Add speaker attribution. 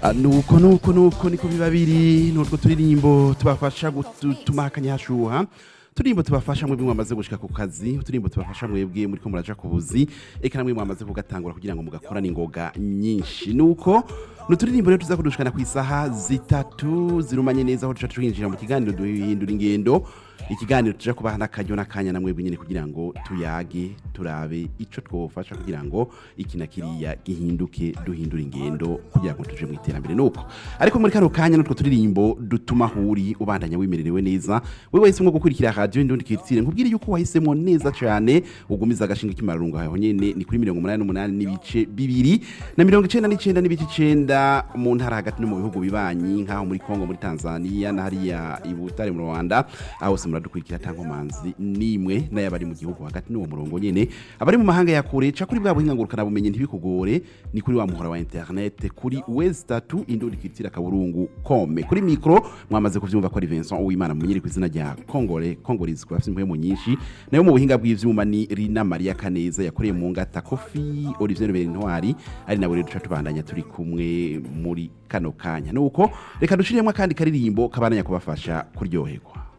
Speaker 1: Ah, nuko nuko nuko niko biba biri nutwo turirimbo tubafasha gutuma akanyashuha turimbo tubafasha mwebwe mwamaze gushika ku kazi turimbo tubafasha mwebwe muri ko muraja ku buzi eka namwe mwamaze kugatangura kugira ngo mugakorane ingoga nyinshi nuko nuturirimbo rero tuza kudushikana ku isaha zitatu zirumanye neza aho tuca twinjira mu kiganiro duhindura ingendo ikiganiro tuja kubaha n'akaryo n'akanya na mwebwe nyene kugira ngo tuyage turabe ico twofasha kugira ngo iki na kiriya gihinduke duhindura ingendo kugira ngo tuje mu iterambere nuko ariko muri kano kanya nutwo turirimbo dutuma huri ubandanya wimererewe neza wewe wahisemo gukurikira radio indundi kiritsire nkubwire yuko wahisemo neza cane ugumiza agashinga k'imarungu aho nyene ni kuri mirongo umunani n'umunani n'ibice bibiri na mirongo icenda n'icenda n'ibice icenda mu ntara hagati no mu bihugu bibanyi nk'aho muri kongo muri tanzania na hariya i butare mu rwanda aho hose muradukurikira tankomanzi nimwe n'ayabari mu gihugu hagati n'uwo murongo nyene abari mu mahanga ya kure ca kuri bwa buhinga ngurukana bumenyi ntibikugore ni kuri wa muhora wa internet kuri wezi tatu indundi kiritsira kaburungu kome kuri mikro mwamaze kuvyumva ko ari Vincent Uwimana mumenyeri ku izina rya Kongore Kongolizi kwa afite mu nyinshi nayo mu buhinga bw'ivyuma ni Rina Maria Kaneza yakoreye mu ngata Kofi Olivier Berintwari ari nawe rero duca tubandanya turi kumwe muri kano kanya nuko reka dushiriyemo kandi karirimbo kabananya kubafasha kuryoherwa